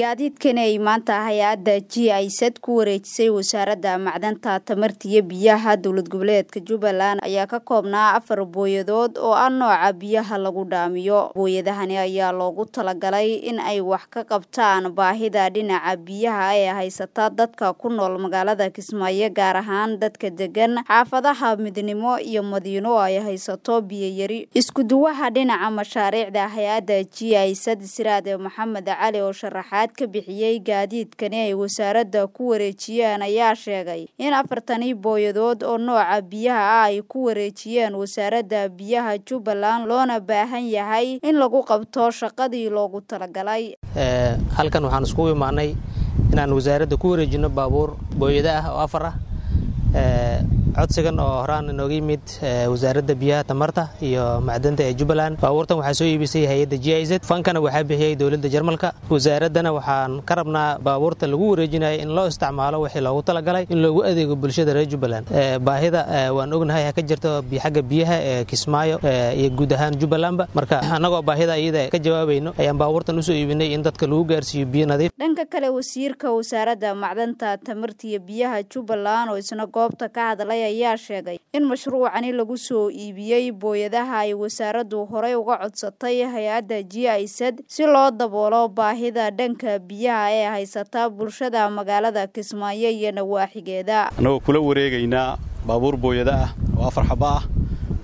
gaadiidkani ay maanta hay-adda g isad ku wareejisay wasaaradda macdanta tamarta iyo biyaha dowlad goboleedka jubbaland ayaa ka koobnaa afar booyadood oo ah nooca biyaha lagu dhaamiyo booyadahani ayaa loogu talagalay in ay wax ka qabtaan baahida dhinaca biyaha ee haysata dadka ku nool magaalada kismaayo gaar ahaan dadka degan xaafadaha midnimo iyo madiino ay haysato biyoyari iskuduwaha dhinaca mashaariicda hay-adda g isad siraade maxamed cali oo sharaxaad ka bixiyey gaadiidkani ay wasaaradda ku wareejiyeen ayaa sheegay in afartani booyadood oo nooca biyaha ah ay ku wareejiyeen wasaaradda biyaha jubbaland loona baahan yahay in lagu qabto shaqadii loogu talagalay halkan waxaan iskugu imaanay inaan wasaaradda ku wareejino baabuur booyado ah oo afar ah codsigan oo horaan inooga yimid wasaaradda biyaha tamarta iyo macdanta ee jubbaland baabuurtan waxaa soo iibisay hay-adda g i z fankana waxaa bixiyey dowladda jarmalka wasaaraddana waxaan ka rabnaa baabuurta lagu wareejinaya in loo isticmaalo wixii loogu talagalay in loogu adeego bulshada reer jubbaland baahida waan ognahay ha ka jirto xagga biyaha ee kismaayo iyo guud ahaan jubbalandba marka annagoo baahida iyada ka jawaabayno ayaan baabuurtan usoo iibinay in dadka lagu gaarsiiyo biyo nadiif dhanka kale wasiirka wasaaradda macdanta tamarta iyo biyaha jubbaland oo isna goobta ka hadlay ayaa sheegay in mashruucani lagu soo iibiyey booyadaha ay wasaaraddu horey uga codsatay hay-adda g isad si loo daboolo baahida dhanka biyaha ee haysata bulshada magaalada kismaayo iyo nawaaxigeeda annagoo kula wareegaynaa baabuur booyada ah oo afar xaba ah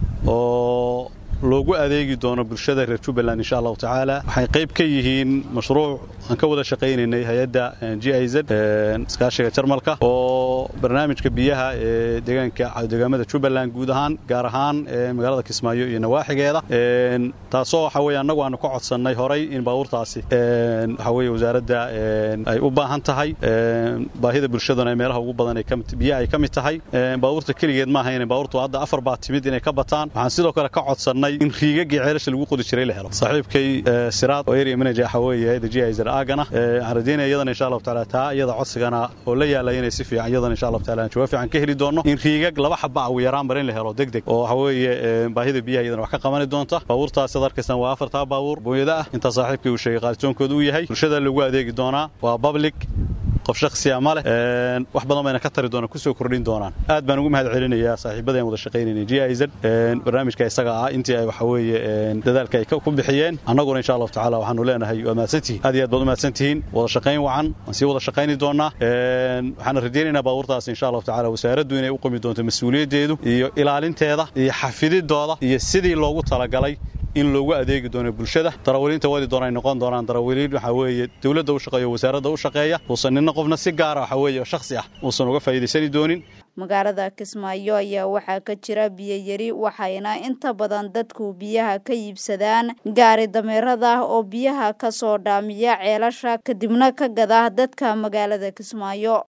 oo loogu adeegi doono bulshada reer jubbaland insha allahu tacaala waxay qayb ka yihiin mashruuc aan ka wada shaqaynaynay hay-adda g i z iskaashiga jarmalka oo barnaamijka biyaha ee deegaanka deegaamada jubbaland guud ahaan gaar ahaan magaalada kismaayo iyo nawaaxigeeda taasoo waxa weye annagu aanu ka codsannay horay in baabuurtaasi waxa weye wasaaradda ay u baahan tahay baahida bulshaduna meelaha ugu badan biyaha ay ka mid tahay baabuurta keligeed maaha ina baabuurtu hadda afar baa timid inay ka bataan waxaan sidoo kale ka codsannay in riigagii ceelasha lagu qodi jiray la helo saaxiibkay siraad oo area manager waxa weeye hayada g isr aagana waxaan rajaynaya iyadana insha allahu taala taa iyada codsigana oo la yaalay inay si fiican iyadana insha allahu taala jawaab fiican ka heli doono in riigag laba xaba ugu yaraan bar in la helo deg deg oo waxa weeye baahida biyaha iyadana wax ka qabani doonta baabuurtaas ad arkaysaan waa afartaa baabuur booyada ah intaa saaxiibkay uu sheegay qaalitoonkooda uu yahay bulshada lagu adeegi doonaa waa public qof shaksiya ma leh wax badan bayna ka tari doonaan kusoo kordhin doonaan aad baan ugu mahad celinayaa saaxiibada aan wada shaqaynayna g i z barnaamijka isaga ah intii ay waxa weeye dadaalka ay ku bixiyeen annaguna insha allahu tacala waxaanu leenahay waa mahadsantihiin aad iyo aad baad u mahadsantihiin wada shaqayn wacan waan sii wada shaqayni doonaa waxaana rajaynaynaa baabuurtaas insha allahu tacala wasaaraddu inay u qumi doonto mas-uuliyaddeedu iyo ilaalinteeda iyo xafididooda iyo sidii loogu talagalay in loogu adeegi doono bulshada darawaliinta wadi doona ay noqon doonaan darawaliin waxaa weeye dowladda u shaqeeya wasaaradda u shaqeeya uusan nina qofna si gaara waxa weeye shakhsi ah uusan uga faa'iidaysani doonin magaalada kismaayo ayaa waxaa ka jira biyoyari waxayna inta badan dadku biyaha ka iibsadaan gaari dameerada oo biyaha ka soo dhaamiya ceelasha kadibna ka gada dadka magaalada kismaayo